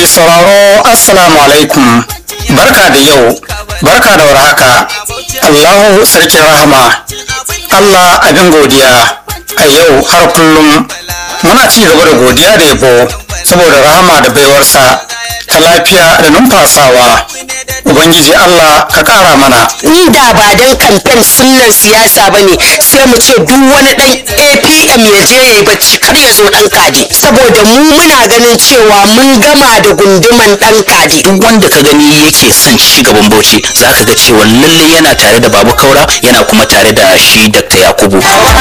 sauraro assalamu alaikum barka da yau barka da warhaka allahu sarkin rahama allah abin godiya a yau har kullum muna ci gaba da godiya da yabo saboda rahama da baiwarsa ta lafiya da numfasawa ubangiji allah ka kara mana inda ba don kamfen sunan siyasa ba ne sai mu ce duk wani dan apm ya je ya yi bacci kar ya zo dan kadi saboda mu muna ganin cewa mun gama da gunduman dan kadi duk wanda ka gani yake son ci gaban bauchi zaka ga cewa lalle yana tare da babu kaura yana kuma tare da shi dr yakubu